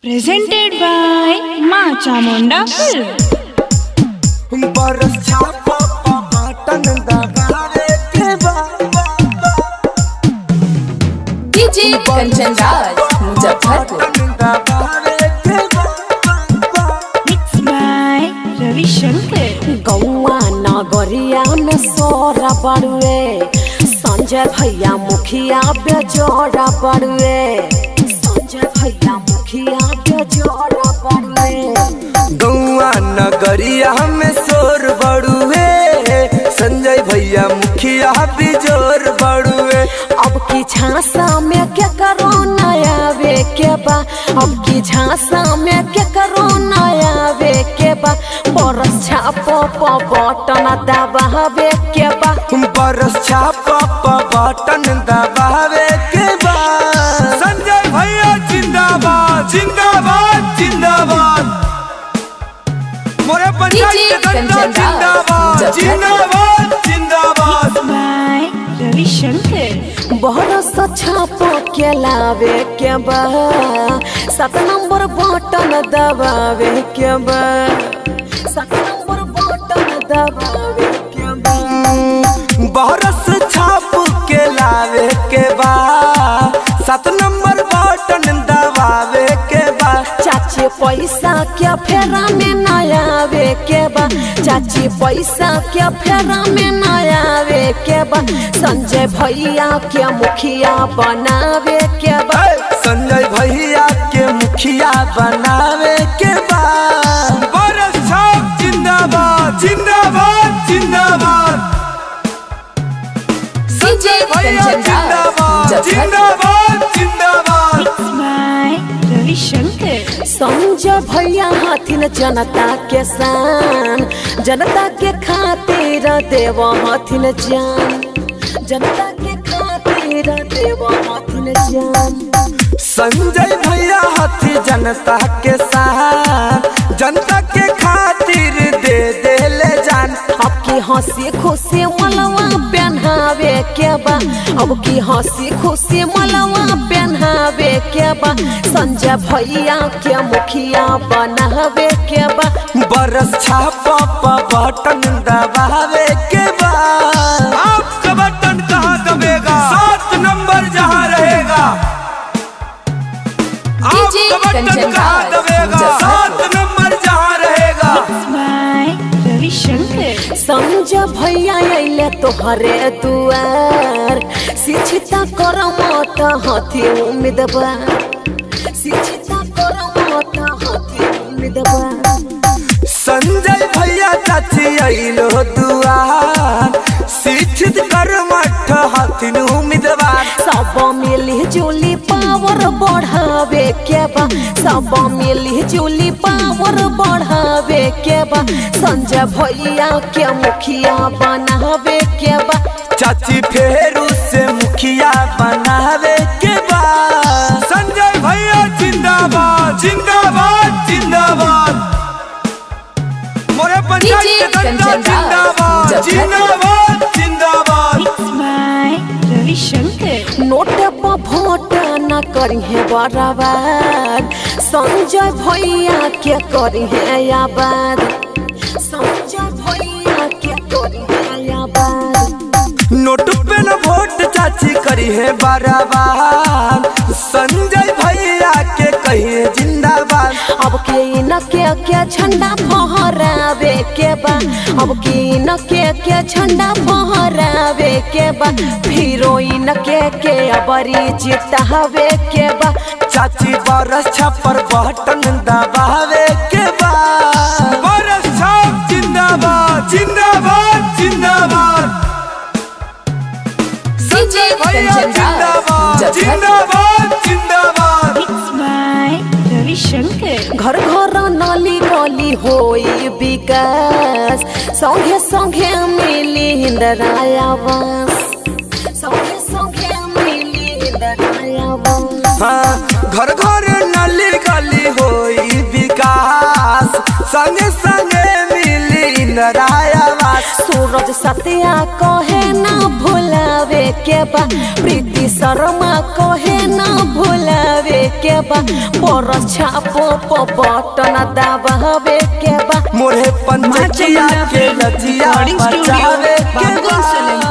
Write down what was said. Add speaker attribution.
Speaker 1: Presented by Ma Chamunda Films.
Speaker 2: बरस छापा button दबावे के बाबा
Speaker 3: डीजे कंचन राज मुजफ्फरपुर
Speaker 2: बटन दबावे के बाबा
Speaker 1: Mixed by Ravi Shankar.
Speaker 3: गौआ नगरिया में सोरा बड़ुए संजय भैया मुखिया बेजोड़ा बड़ुए संजय भैया मुखिया बेजोड़ा बड़ुए
Speaker 2: गौआ नगरिया में शोर बड़ुए संजय भैया मुखिया बिजोर बड़ुए
Speaker 3: अब की झांसा में क्या करो नया वे के बा अब की झांसा में क्या करो नया वे के बा बरस छापो प बटन दबावे के बा
Speaker 2: बरस छापा बटन दबावे के बाद संजय भैया जिंदाबाद जिंदाबाद जिंदाबाद मोरे पंचायत
Speaker 3: डीजे
Speaker 2: गंगा
Speaker 3: कंचन राज,
Speaker 2: जिंदाबाद
Speaker 3: मुजफ्फरपुर।
Speaker 2: जिंदाबाद जिंदाबाद
Speaker 1: By Ravi Shankar.
Speaker 3: बरस छापो के लावे के बा सात नंबर बटन दबावे के बा सात नंबर बटन दबावे के बा
Speaker 2: बरस छाप के लावे के बाद सात नंबर बटन दबावे के बाद
Speaker 3: चाची पैसा क्या फेरा में नया वे के बा चाची पैसा क्या फेरा में नया वे के बा संजय भैया के मुखिया बनावे के बा
Speaker 2: ए, संजय भैया के मुखिया बनावे के बाद बरस छाप जिंदाबाद जिंदाबाद जिंदाबाद संजय भैया जिंदाबाद जिंदाबाद जिंदाबाद
Speaker 1: Mixed by Ravi Shankar.
Speaker 3: Sanjay भैया हथिन जनता के शान जनता के खातिर देव हथिन जान जनता के खातिर देव हथिन जान
Speaker 2: संजय भैया हाथी जनता के साथ जनता के खातिर दे दे ले जान
Speaker 3: अब की हंसी खुशी मलवा पहनावे के बा अब की हंसी खुशी मलवा पहनावे के बा संजय भैया के मुखिया बनावे के बा
Speaker 2: बरस छापा प बटन दबावे के बाद आपका बटन कहाँ दबेगा सात नंबर जहाँ रहेगा
Speaker 3: डीजे
Speaker 2: आपका बटन
Speaker 3: कंचन
Speaker 2: कहाँ
Speaker 3: राज,
Speaker 2: दबेगा
Speaker 3: मुजफ्फरपुर।
Speaker 2: सात नंबर जहाँ रहेगा
Speaker 1: By Ravi Shankar.
Speaker 3: संजय भैया अइले तोहरे दुआर शिक्षिता कर मत हथी उम्मीदवार शिक्षिता कर मत हथी उम्मीदवार
Speaker 2: संजय भैया चाची अइलो दुआर शिक्षित कर मठ हथिन उम्मीदवार
Speaker 3: सब मिली जुली पावर बढ़ावे के बा सब मिली जुली पावर बढ़ावे के बा संजय भैया के मुखिया बनावे के बा
Speaker 2: चाची फेरू से मुखिया बनावे के बाद संजय भैया जिंदाबाद जिंदाबाद जिंदाबाद मोरे पंचायत
Speaker 3: डीजे
Speaker 2: गंगा
Speaker 3: कंचन राज,
Speaker 2: जिंदाबाद जिंदाबाद जिंदाबाद
Speaker 1: Mixed by Ravi Shankar.
Speaker 3: Note पर वोट न करी है बराबर संजय भैया के करी है आबाद संजय भैया के करी है आबाद
Speaker 2: नोट पे न वोट चाची करी है बराबर संजय भैया के कहिए जिंदाबाद
Speaker 3: अब के न के के झंडा फहरावे के बा अब के न के के झंडा फहरावे के बा हीरोइन के के अबरी जितावे के बा
Speaker 2: चाची बरस छपर बटन दबावे के बाद बरस छाप जिंदाबाद जिंदाबाद जिंदाबाद संजय भैया जिंदाबाद जिंदाबाद जिंदाबाद
Speaker 1: Mixed by Ravi Shankar.
Speaker 3: घर घर नली गली होई विकास संगे संगे मिली इंद्रायावास संगे संगे मिली इंद्रायावास
Speaker 2: हाँ घर घर नली गली होई विकास संगे संगे मिली इंदिरायावास
Speaker 3: सूरज सत्या कहे ना भुलावे के बा प्रीति शर्मा कहे ना भुलावे के बा पर छापो प बटन दबावे के बा
Speaker 2: मोरे पंचकिया के लजिया
Speaker 1: Recording studio,
Speaker 2: बचावे के
Speaker 1: Babgol
Speaker 2: बा
Speaker 1: Select